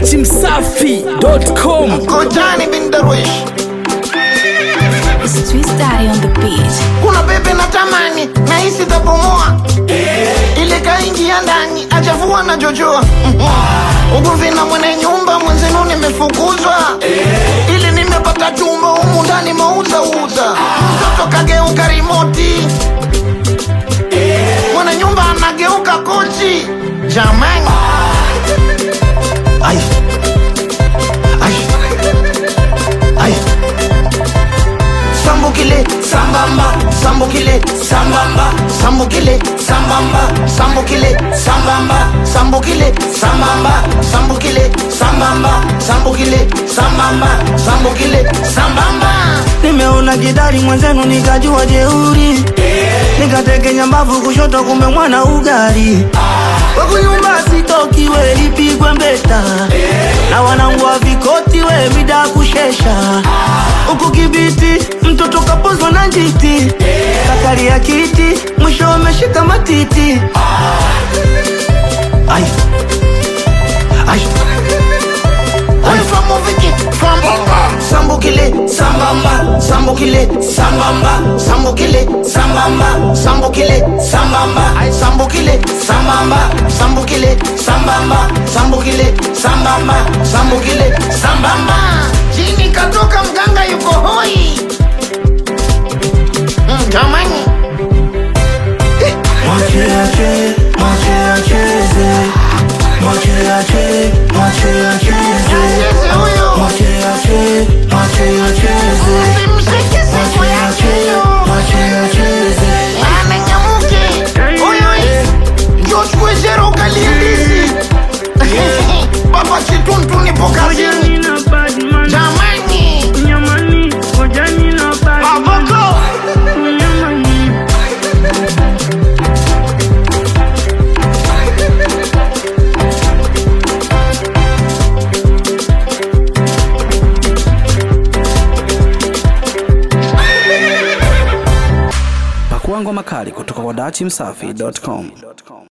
dachimsafi.com Kojani bin Darwish It's Twist Daddy on the beat. kuna pepe na tamani nahisi tabomoa ile kaingia ndani achafua na jojoa ugomvi na mwenye nyumba mwenzenu nimefukuzwa ili nimepata chumba humu ndani mauza uza mtoto kageuka rimoti mwenye nyumba anageuka kochi jamani Ai. Ai. Ai. Sambukile, sambamba, sambukile, sambamba, sambukile, sambamba, sambukile, sambamba, sambukile, sambamba, sambukile, sambamba, sambukile, sambamba, sambukile, sambamba. nimeona kidari mwenzenu nikajua jeuri nikatekenya mbavu kushoto kumbe mwana ugari wakunyumba sitoki we ipigwe mbeta na wanangu wa vikoti we mida kushesha huku kibiti mtoto kapozwa na njiti kakari ya kiti mwisho ameshika matiti Ai. Ai. Ai. Famuviki, fambamba. Sambukile, sambamba, sambukile, sambamba, sambukile, sambamba, sambukile, sambamba, sambukile, sambamba, sambukile, sambamba, sambukile, sambamba, sambukile, sambamba. Chini katoka mganga yuko hoi. Mm, Jamani. Mwache ache, mwache acheze Mwache ache, mwache acheze Acheze huyo. Mwache ache, mwache acheze Usimshike siku Mwache yake ache, hiyo. mwache acheze ananyamuke oyo njo chukue zero ukaliendisi baba chituntu nipo kazini jamani baboko pakuangwa makali kutoka kwa dachimsafi.com